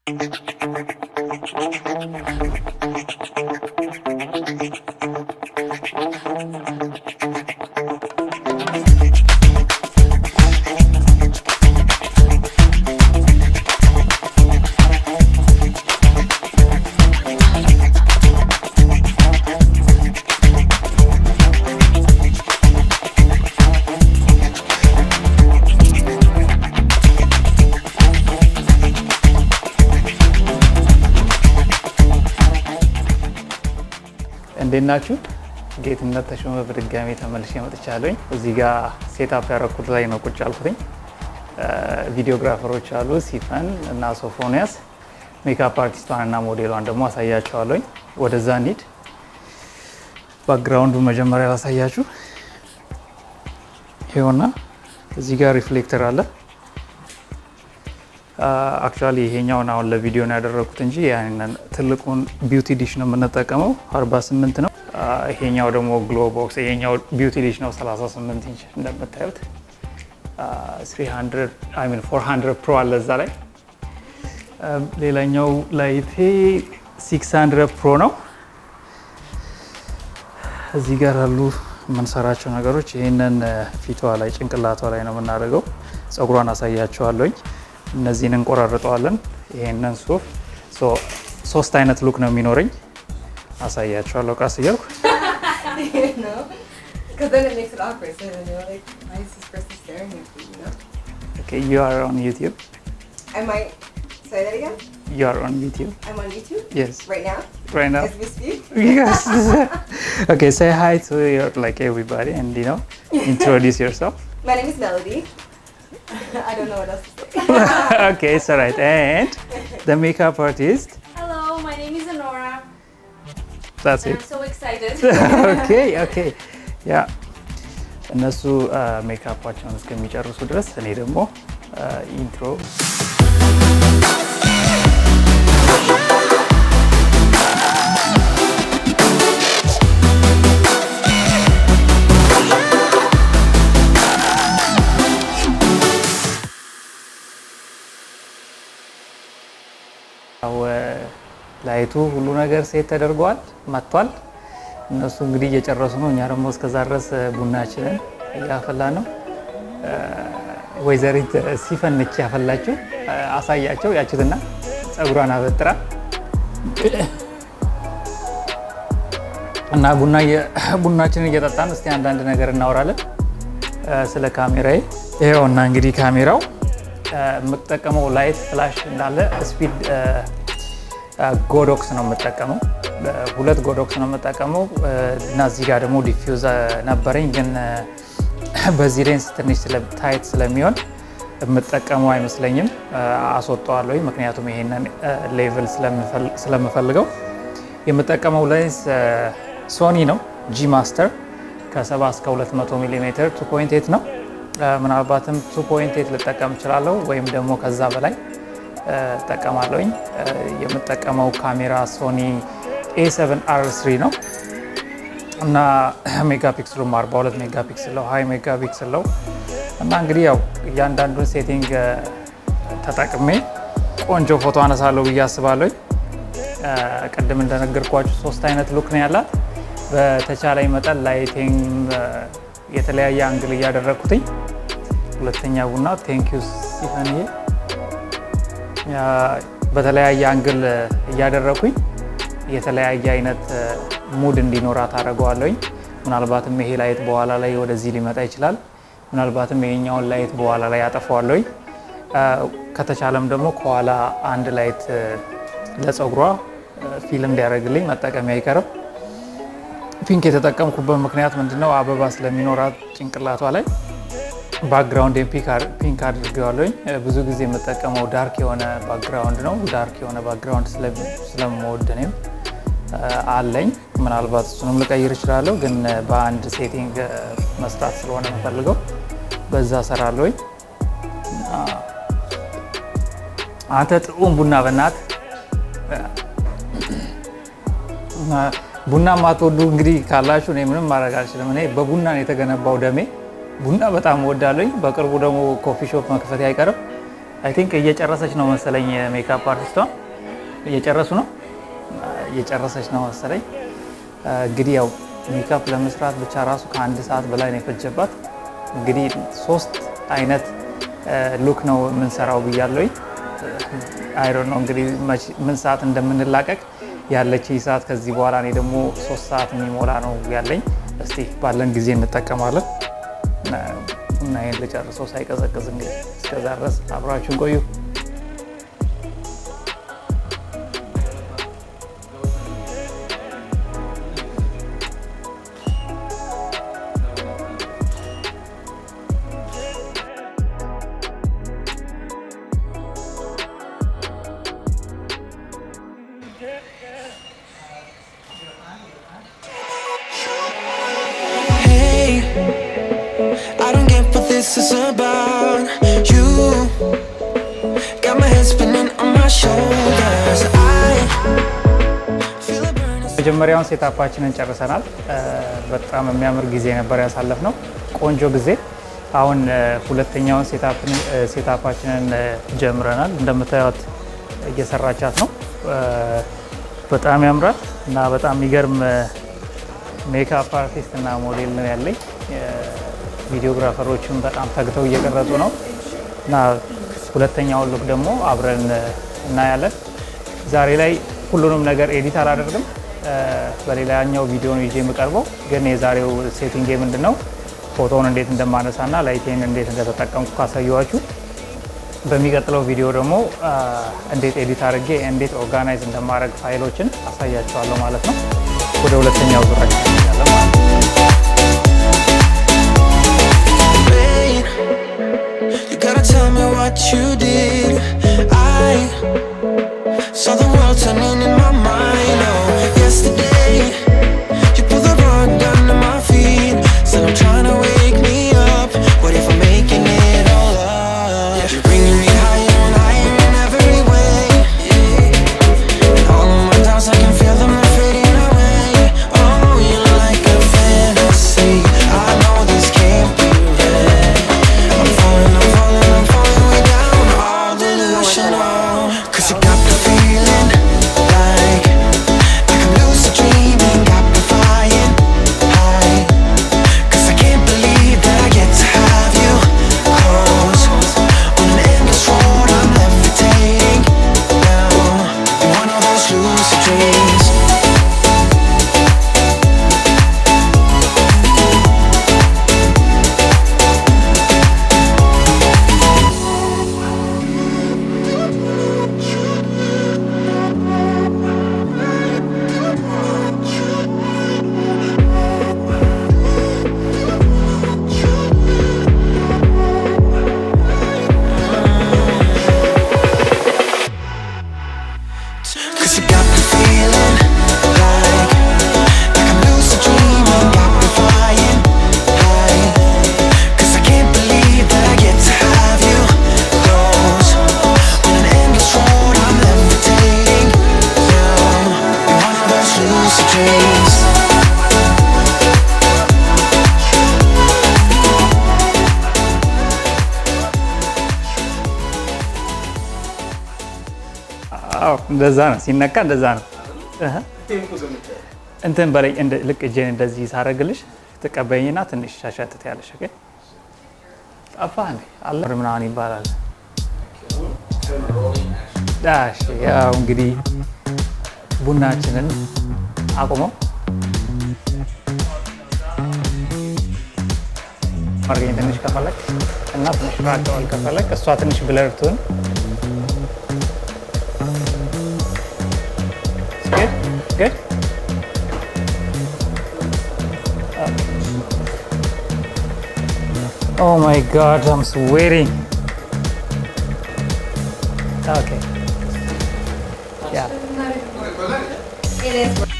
እንዴት ናችሁ? ጌትነት ተሾመ በድጋሚ ተመልሼ መጥቻለሁኝ። እዚህ ጋር ሴታፕ ያደረኩት ላይ ነው ቁጭ አልኩትኝ። ቪዲዮግራፈሮች አሉ፣ ሲፈን እና ሶፎንያስ። ሜካፕ አርቲስቷን እና ሞዴሏን ደግሞ አሳያቸዋለሁኝ። ወደዛ እንሂድ። ባክግራውንዱ መጀመሪያ ላሳያችሁ። ይኸውና እዚህ ጋር ሪፍሌክተር አለ። አክቹዋሊ ይሄኛውን አሁን ለቪዲዮ ነው ያደረኩት እንጂ ያንን ትልቁን ቢዩቲ ዲሽ ነው የምንጠቀመው 48 ነው። ይሄኛው ደግሞ ግሎ ቦክስ፣ ይሄኛው ቢዩቲ ዲሽ ነው 38 ኢንች እንደምታዩት 300 አይ ሚን 400 ፕሮ አለ እዛ ላይ። ሌላኛው ላይቴ 600 ፕሮ ነው። እዚህ ጋር ያሉ የምንሰራቸው ነገሮች ይህንን ፊቷ ላይ ጭንቅላቷ ላይ ነው የምናደርገው። ፀጉሯን አሳያቸዋለኝ። እነዚህን እንቆራርጠዋለን። ይሄንን ሱፍ ሶስት አይነት ሉክ ነው የሚኖረኝ። አሳያቸዋለሁ ቃስ እያልኩ ዩ አር ኦን ዩቲዩብ Am I? Say that again. ዩ አር ኦን ዩቲዩብ I'm on YouTube የስ right now right now as we speak. yes okay say hi to your like everybody and you know introduce yourself My name is Melody. I don't know what else to say. okay it's all right and the makeup artist Hello, my name is Honora. that's and it I'm so excited. ኦኬ ኦኬ ያ እነሱ ሜካፓቸውን እስከሚጨርሱ ድረስ እኔ ደግሞ ኢንትሮ ላይቱ ሁሉ ነገር ሴት ተደርጓል መጥቷል። እነሱ እንግዲህ እየጨረሱ ነው። እኛ ደግሞ እስከዛ ድረስ ቡናችንን እያፈላ ነው። ወይዘሪት ሲፈንች ያፈላችው አሳያቸው ያችሁትና ፀጉሯን አበጥራ እና ቡና ቡናችንን እየጠጣን እስቲ አንዳንድ ነገር እናወራለን ስለ ካሜራዬ። ይኸውና እንግዲህ ካሜራው የምጠቀመው ላይት ፍላሽ እንዳለ ስፒድ ጎዶክስ ነው የምጠቀመው። ሁለት ጎዶክስ ነው የምጠቀመው እና እዚህ ጋር ደግሞ ዲፊውዝ ነበረኝ፣ ግን በዚህ ሌንስ ትንሽ ታይት ስለሚሆን የምጠቀመው አይመስለኝም። አስወጣዋለሁ፣ ምክንያቱም ይሄንን ሌቭል ስለምፈልገው። የምጠቀመው ሌንስ ሶኒ ነው ጂ ማስተር ከ70 እስከ 200 ሚሊ ሜትር 2.8 ነው። ምናልባትም 2.8 ልጠቀም እችላለሁ ወይም ደግሞ ከዛ በላይ እጠቀማለሁኝ። የምጠቀመው ካሜራ ሶኒ ኤ7 አር3 ነው እና ሜጋ ፒክስሉም 42 ሜጋ ፒክስል ነው፣ ሀይ ሜጋ ፒክስል ነው እና እንግዲህ ያው እያንዳንዱን ሴቲንግ ተጠቅሜ ቆንጆ ፎቶ አነሳለሁ ብዬ አስባለሁኝ። ቅድም እንደነገርኳችሁ ሶስት አይነት ሉክ ነው ያላት። በተቻለኝ መጠን ላይቲንግ የተለያየ አንግል እያደረግኩትኝ። ሁለተኛ ቡና ቴንኪዩ ሲፈንዬ በተለያየ አንግል እያደረኩኝ የተለያየ አይነት ሙድ እንዲኖራት አደርገዋለሁኝ። ምናልባትም ይሄ ላይት በኋላ ላይ ወደዚህ ሊመጣ ይችላል። ምናልባትም ይሄኛውን ላይት በኋላ ላይ አጠፋዋለሁኝ። ከተቻለም ደግሞ ከኋላ አንድ ላይት ለፀጉሯ ፊልም እንዲያደርግልኝ መጠቀሚ አይቀርም። ፒንክ የተጠቀምኩበት ምክንያት ምንድነው? አበባ ስለሚኖራት ጭንቅላቷ ላይ ባክግራውንድ ፒንክ አድርገዋለኝ። ብዙ ጊዜ የምጠቀመው ዳርክ የሆነ ባክግራውንድ ነው። ዳርክ የሆነ ባክግራውንድ ስለምወድ እኔም አለኝ። ምናልባት እሱንም ልቀይር እችላለሁ፣ ግን በአንድ ሴቲንግ መስራት ስለሆነ የምፈልገው በዛ ሰራለኝ። አንተ ጥዑም ቡና በናት ቡና ማትወዱ እንግዲህ ካላችሁ እኔ ምንም ማድረግ አልችልም። እኔ በቡና ነው የተገነባው ደሜ። ቡና በጣም እወዳለኝ። በቅርቡ ደግሞ ኮፊ ሾፕ መክፈት አይቀርም። አይ ቲንክ እየጨረሰች ነው መሰለኝ። ሜካፕ አርቲስቷ እየጨረሱ ነው እየጨረሰች ነው መሰለኝ። እንግዲህ ያው ሜካፕ ለመስራት ብቻ ራሱ ከአንድ ሰዓት በላይ ነው የፈጀባት። እንግዲህ ሶስት አይነት ሉክ ነው የምንሰራው ብያለሁኝ። አይሮን ነው እንግዲህ ምን ሰዓት እንደምንላቀቅ ያለች ሰዓት ከዚህ በኋላ እኔ ደግሞ ሶስት ሰዓት የሚሞላ ነው ያለኝ። እስቲ ባለን ጊዜ እንጠቀማለን እና ይህን ልጨርሰው ሳይቀዘቅዝ እንግዲህ እስከዛ ድረስ አብራችሁን ቆዩ። Hey, I don't get what this is about. You got my head spinning on my shoulders. I feel a burn inside. መጀመሪያውን ሴታፓችንን ጨርሰናል። በጣም የሚያምር ጊዜ ነበር ያሳለፍነው፣ ቆንጆ ጊዜ። አሁን ሁለተኛውን ሴታፓችንን ጀምረናል። እንደምታዩት እየሰራቻት ነው። በጣም ያምራል እና በጣም የሚገርም ሜካፕ አርቲስት እና ሞዴል ነው ያለኝ። ቪዲዮግራፈሮችም በጣም ተግተው እየቀረጹ ነው እና ሁለተኛውን ሉክ ደግሞ አብረን እናያለን። ዛሬ ላይ ሁሉንም ነገር ኤዲት አላደርግም። በሌላኛው ቪዲዮ ነው ይዤ የምቀርበው። ግን የዛሬው ሴቲንግ ምንድን ነው ፎቶውን እንዴት እንደማነሳና ላይቴን እንዴት እንደተጠቀምኩ ካሳየኋችሁ በሚቀጥለው ቪዲዮ ደግሞ እንዴት ኤዲት አድርጌ እንዴት ኦርጋናይዝ እንደማድረግ ፋይሎችን አሳያቸዋለሁ ማለት ነው። ወደ ሁለተኛው ዙራችን እንሄዳለን ማለት ነው። Wait, you gotta tell me what you did. I saw the world turning in my mind. Oh, yesterday you pulled the rug under my feet. Said I'm trying to wake me up. What if I'm making it all up? You're bringing me higher and higher in every way. And all of my doubts, I can feel them they're fading away. Oh, you're like a fantasy. I know this can't be real. I'm falling, I'm falling, I'm falling way down. All delusional. Cause you got the feeling like I can lose a dream and got me flying high. Cause I can't believe that I get to have you close. On an endless road, I'm levitating now. In one of those lucid dreams. Cause you got the feeling like I can lose a dream and got me flying high. Cause I can't believe that I get to have you close. On an endless road, I'm levitating now. In one of those lucid dreams. አዎ እንደዛ ነው ሲነካ፣ እንደዛ ነው። እህ እንትን በላይ እንደ ልክ እጄን እንደዚህ ሳረግልሽ ትቀበይኝና ትንሽ ሻሻትት ያለሽ ኦኬ። ጠፋ እንዴ አለ ምናምን ይባላል። እሺ ያው እንግዲህ ቡናችንን አቁመው አርገኝ ትንሽ ከፈለግ እና ትንሽ ራቀዋል ከፈለግ እሷ ትንሽ ብለር ትሁን Good? Good? Oh my god, I'm sweating. Okay. Yeah. It is.